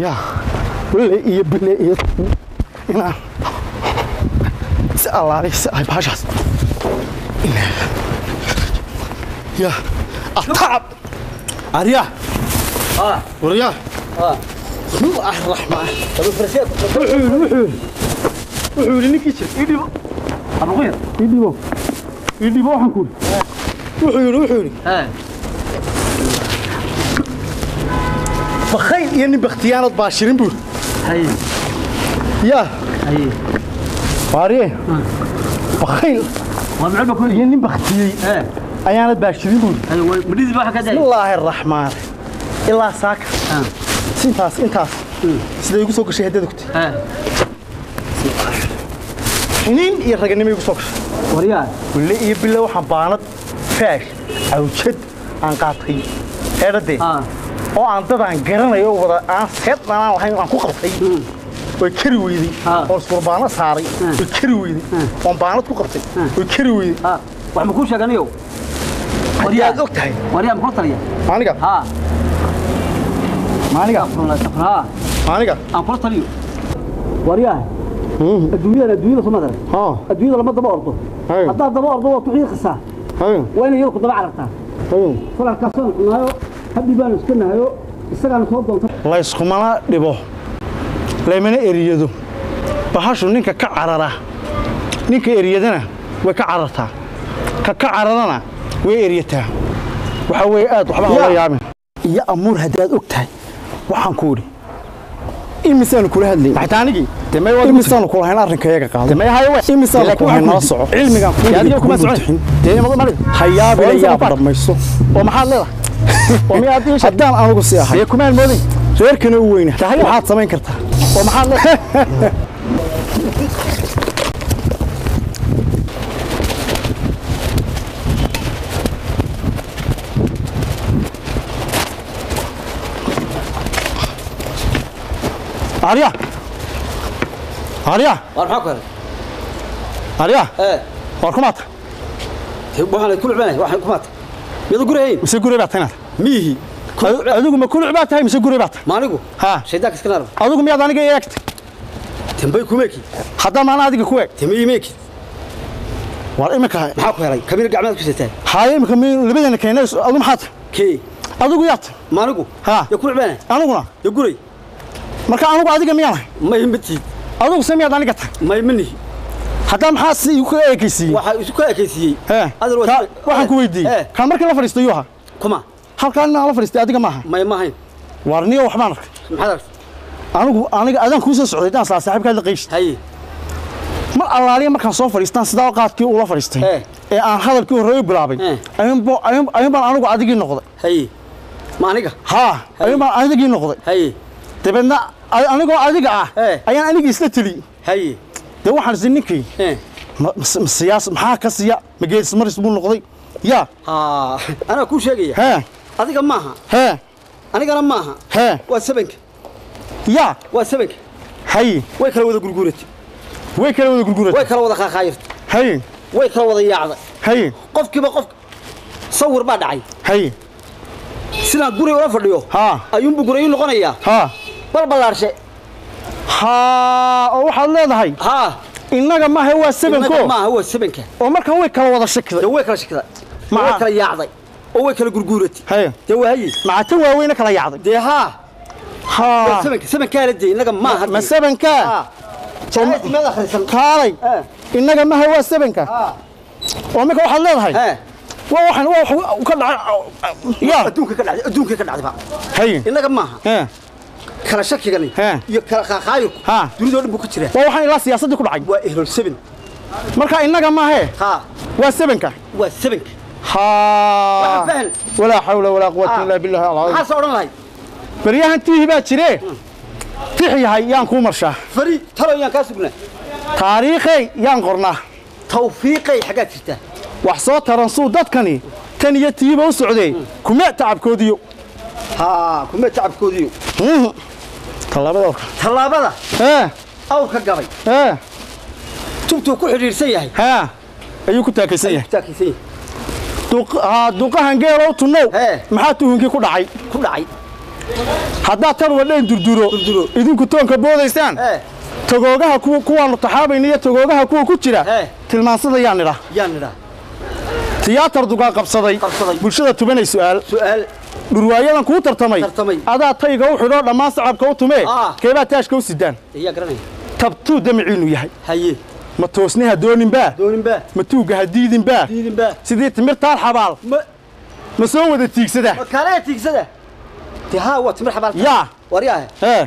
ya wille iyo bille iyo inaan si allaaliy si ay baashaas ya atacab arya اه warya اه bismillah raxmaan طب فرسيت wuxuu yidhi wuxuu yidhi wuxuu yidhi ninkii jir ii dhibo ابو غير ii dhibo ii dhibo waxaan ku yidhi wuxuu yidhi wuxuu yidhi ها bakayl iyo nin bakhtiyaanad baashirin buu yidhi هي yaa هي waarye bakayl ومعلم كل iyo nin bakhtiyey ها ayaanad baashirin buu yidhi هي مريض بقى كده bismillaahi araxmaan ilaa saaka ها intaas intaas siday igu soo gashay haddada kute ها xiniin iyo raganimo igu soo gashay وريان wille iyo bille waxaan baanad faash awjad aan qaatay eedhadee ها oo aan dad aan garanayo oo wada aan seed dhanaan lahayn aan ku qabtay way kari weydey Ah. oo iskurbaano saaray Ah. way kari weydey oon baanad ku qabtay Ah. way kari weydey ها وعم كل شيء قاليو haddii aad og tahay وريان كل طريقه maaniga ها maaniga والله سفر ها maaniga ام كل طريقه وريان الدنيا الدنيا ثم درك ها الدنيا لما دبا أرضه أيوه. هذا دبا أرضه وتحيي خسا hayo وين يلقى دبا عرفتها hayo فلا كسر نايو هدي بان اسكنا هيو استغان سو دونت layskumana dhibo laymana eriyado bahashu ninka ka carara ninka eriyadana way ka carartaa ka ka cararana way eryataa waxaa weeye aad waxba hala yaabin iyo amuur haddii aad og tahay waxaan ku idhi imisaanu kula hadlay maxtaanigii imisaanu kulahayn arrinkayaga qaaday imisaanu kulahayn nala soco cilmigaan kuu hayaabila yaab dhamayso oo maxaad leedahay haddaan anugu si ahay kumaan moodin reerkana u weyna waxaad samayn kartaa oo maxaad leedahay arya arya وارحك هذا arya ايه war kumaata waxaan ku lubanahay waxaan ku maata mid gurayn mise guri baad tahay miihi adigu ma kuluc baad tahay mise guri baad tahay maanigu ha shaydaanka iska naar adigu miyaad aniga i eegtay tambay ku meeki haddaan maana adiga ku eeg tamay meeki war iminka maxaa ku helay kabiir gacmaad ku sitaa haye iminka mi labadeena keenay adigu maxaad tahay kee adigu yaad tahay maanigu ha ya ku lubanahay aniguna ya guray marka anigu adiga miyaan ahay may mati adigu se miyaad aniga tahay may mani haddaan maxaa si igu kaga eekaysiiyey waxa isu ka ekaysiiyey He, adar ka- waxaan ku weydiiyey kaan markii la fadhiistay yuu ahaa kuma halkaan inaan la fadhiistay adiga maaha may mahayn war niyo waxbaan arkay maxaad aragtay anigu aniga adaan kuu soo socday daan saa saaxiibkaad la qayshid haye mar allaaliya markaan soo fadhiistaan sidaa qaadkii ula fadhiistay Eh. ee aan hadalkii horreey u bilaabay Eh. ayuunbo- ayuun ayuun baan anigu adigii noqday haye ma aniga haa ayuun baan adigii noqday haye dabeedna a- anigoo adiga ah Eh. ayaan anigii isla teli haye dee waxaan isi ninkii eh ma- ma- ma siyaas maxaa ka siya ma geedismaris buu noqday yaa ha anaa kuu sheegaya hee adiga maaha hee anigana maaha hee waa sabanka yaa waa sabanka haye way kala wada gurguuratay way kala wada way gurguratay kala wada qaaqaayirtay haye way kala wada yaacday haye qofkiiba qof sawir baa dhacay haye sidaan guriga ula fadhiyo haa ayuunbu gurayu noqonayaa haa balbalaarshe haa oo waxaad leedahay haa innaga maaha waa inaga sebanko maaha waa sabanka oo markan way kala wada shakiday dee way kala shakday Maca- way kala yaacday oo way kala gurguuratay haye dee waa haye macata waaweyna kala yacday dee haa waa haa sabanka sabankaana dee inaga maaha ma sebankaa haa jacayl meed akhrisan kaalay Eh. innaga maaha waa sebanka haa oo marka waxaad leedahay ee waa waxaan waa wax ka dhacay yaa adduunka ka dhacday adduunka ka dhacday ba haye inaga maaha hee kala shakigani He. iyo kala qaaqaayirku Haa. dunidoo dhan buu ku jiraa waa waxaan ilaa siyaasaddii ku dhacay waa ehlol saban marka innaga maahee haa waa sebanka waa sabanka haa Waxaan fahan. walaa xawla walaa quwata Ah. illaa billahi alcadiim maxaase odhan lahay baryahan tiihi baa jire tix yahay yaan kuu marshaa fari talo yaan kaa sugnaa taariikhay yaan qornaa tawfiiqay xaggaad jirtaa wax soo taransuu dadkani tan iyo tiiba u socdee kumee tacabkoodiyo haa kumee tacabkoodiyo tallaabada orka tallaabada ee awrka gabay ee tubtuu ku xidhiidhsan yahay haa ayuu ku taakaysan yahay taakaysan yahay Duq- haa, duqahan geelow tunnow Hee. maxaa tuhunkii ku dhacay ku dhacay haddaad tan wadheen durduro Durduro. idinku toonka boodaysaan ee togoogaha kuwa kuwaanu taxaabayna iyo togoogaha kuwa ku jira Eh. tilmaansada yaan idhaa yaan nidhaa tiyaatar dugaa qabsaday Qabsaday. bulshada tubanay su'aal su'aal dhurwaayadan kuu tartamay Tartamay. adaa tayga u xidhoo dhammaan sacabka u tumee Ah. keebaa taashka u sidaan ayaa garanaya tabtuu damiciinu yahay haye ma toosni ha dooninbaa dooninbaa ma tuugga ha diidinbaa diidinbaa sidii timirtaan xabaal ma ma soo wada tiigsada ma kaalee tiigsada dee haa waa timir xabaal yaa waryaahe ee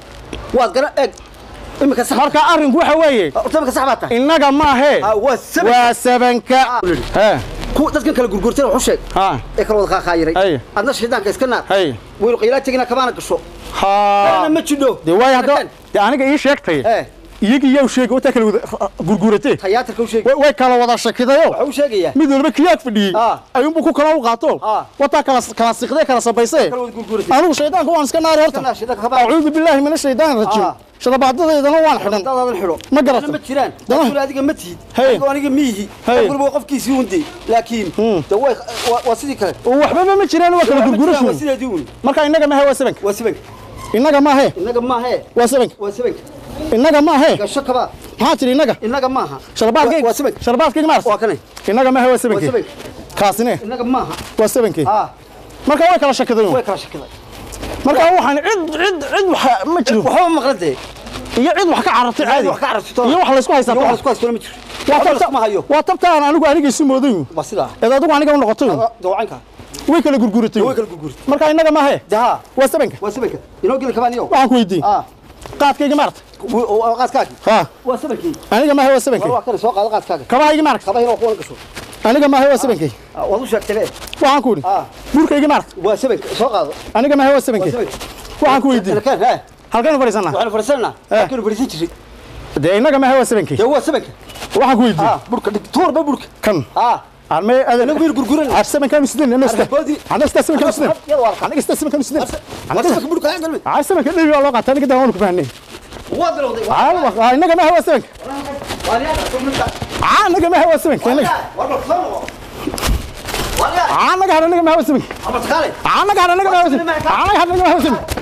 waad garan eeg imika sax marka arrinku waxa weeye horta imika sax baa tahay innaga maahee Ah, waa saban waa sabanka Ah. ee ku dadkan kala gurgurtay wuxuu sheeg ha ee kala wada qaaqaayiray Haye. adna shaydaanka iska naar Haye. weynu qiilaa tegina kamaana gasho ha ana ma jidho dee waay hadda dee aniga ii sheegtay ee iyagii yow sheega wataa kala wada gurguratee tayaatarka u sheeg way way kala wada shakidayo waxa uu sheegayaa mid walba kiyaag fadhiyey Ah. ayuunbu ku kala u qaato Ah. wataa kala kala siqdee kala sabaysee kala wada gurguratay anigu shaydaanka waan iska naari Iska naar, horta shaydaanka ka bax. acuudu billaahi min ashaydaani rajiim Ah. shadabaadadeedana waan xidhan dadadan xidho Ma garato. Ana ma jiraan Dama- dadkuna adiga ma tihid Haye. adigoo aniga miyihi Haye. qofkuna waa qofkiisii undey laakiin de way waa- waa sidii kale oo waxbaba ma jiraan waa kala Waa ma jiraan, waa gurgurashu sideedii un marka innaga maahe waa sabanka waa sabanka innaga maahe innaga maahe waa sabanka waa sabanka innaga maahe gasho kaba maxaa tiri innaga innaga maaha sharbaadkayga waa sabanka sharbaadkayga maars waa kanay innaga maahe waa waa sabankii sabanka kaasine innaga maaha waa sabankii ah marka way kala shakidayun way kala shakiday marka waxaan cid cid cid wax ma jiro waxba maqlan dee iyo cid wax ka carartay caadi wax ka cararto iyo wax laysku haystaa iyo wax isku haysto ma jiro waa waxba tabta iskuma hayo waa tabtaan anigu aniga isu moodayn waa sidaa eed adigu aniga u noqotay dawacanka way kala gurguratay way kala gurgurtay marka innaga maahe daha waa sabanka waa sabanka inoo geli kabaan iyo waxaan ku weydiin ah qaadkayga maarta qaadkaagi ha waa sabankii aniga maahe waa war sabankii waa kana soo qaado qaadkaaga kabahayga maarta qabahina waa kuwana gasho aniga maahe waa sabankii Ah, waad u sheegtay be waxaan ku idhi ah burkayga maarta waa sabanka soo qaado aniga maahe waa waa sabankii sabanka waxaan ku weydiin Halkaan, ha halkaynu fadhiisannaa waxaanu fadhiisanaa Eh. halkaanu fadhiisan jiray dee innaga maahe waa sabankii dee waa sabanka waxaan ku weydiin ah burka dhig tuurba burka kan ah armee anagu wiil gurguran عاد سمن كانوا سنين انا است Arboodii. انا است سمن كانوا سنين يلا والله. انا است سمن كانوا سنين waa sabanka burka aan galmay عاد سمن كان والله قاعد انا كده هون كفاني waa bilowday عاد انك ما هو سمن waa riyaada soo minta عاد انك ما هو سمن كانك waa bal soo waa riyaada عاد انك انك ما هو سمن ama taqaalay عاد انك انك ما هو سمن عاد انك ما هو سمن